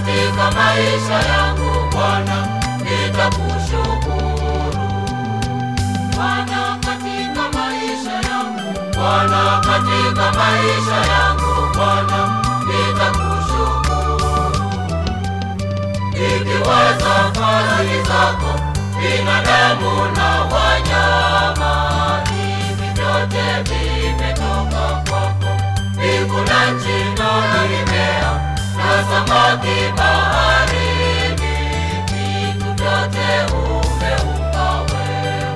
katika maisha yangu Bwana, nitakushukuru Bwana katika maisha yangu Bwana katika maisha yangu Bwana, nitakushukuru nikiwaza fadhili zako, binadamu na wanyama, hivi vyote vimetoka kwako. Mbingu na nchi na mimea na samaki baharini, vitu vyote umeumba wewe.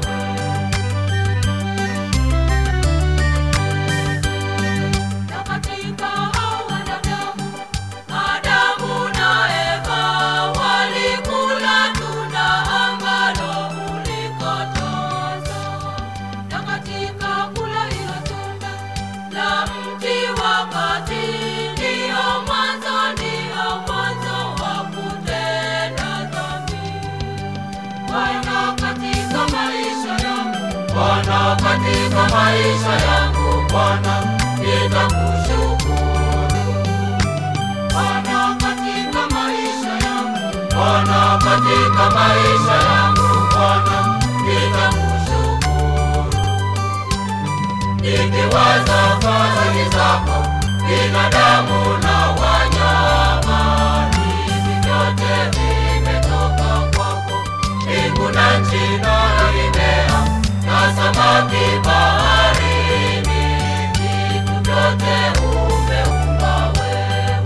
Na katika hao wanadamu, Adamu na Eva walikula tunda ambalo ulikataza. Na katika kula hilo tunda la mti wakati, ndio mwanzo, ndio mwanzo wa kutenda dhambi. Bwana katika maisha yangu, Bwana katika maisha yangu, Bwana nitakushukuru. Bwana katika maisha yangu, Bwana katika maisha yangu, Bwana nitakushukuru. Nikiwaza fadhili zako, binadamu na wanyama, hivi vyote vimetoka kwako. Mbingu na nchi na mimea na samaki baharini, vitu vyote umeumba wewe.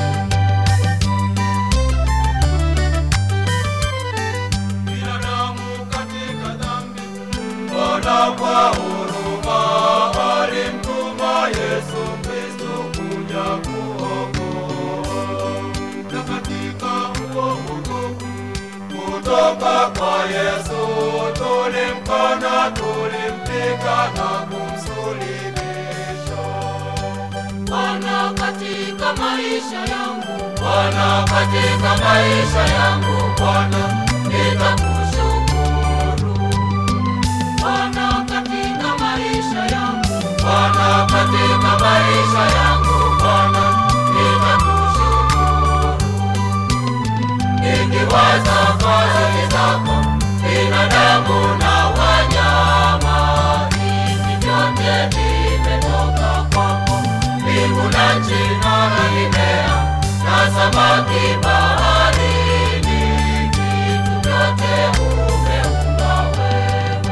binadamu katika dhambi. Bwana kwa huruma alimtuma Yesu Kristo kuja kuokoa. Na katika huo wokovu kutoka kwa Yesu tulimkana, tulimpiga na kumsulubisha. Bwana katika maisha yangu, Bwana katika maisha yangu, Bwana nitakushukuru. Bwana katika maisha yangu, Bwana katika maisha yangu, Bwana nitakushukuru. Nikiwaza fadhili zako, binadamu na wanyama, hivi vyote vimetoka kwako. Mbingu na nchi na mimea na samaki baharini, vitu vyote umeumba wewe.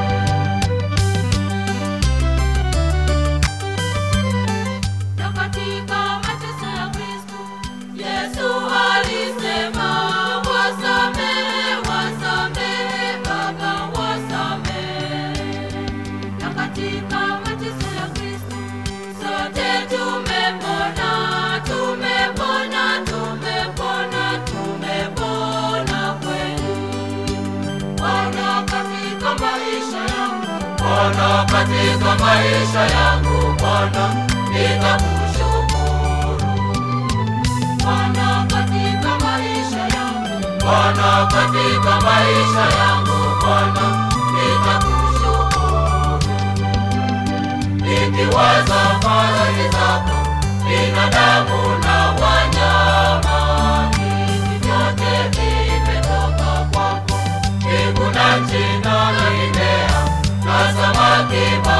Na katika mateso ya Kristo, Yesu alisema, wasamehe, wasamehe, Baba, wasamehe. Na katika mateso ya Kristo, sote tumepona, tumepona, tumepona, tumepona kweli. Bwana katika maisha yangu, Bwana katika maisha yangu, Bwana nitakushukuru. Bwana katika maisha yangu, Bwana katika maisha yangu, Bwana nitakushukuru. Nikiwaza fadhili zako, binadamu na wanyama, hivi vyote vimetoka kwako. Mbingu na nchi na mimea na samaki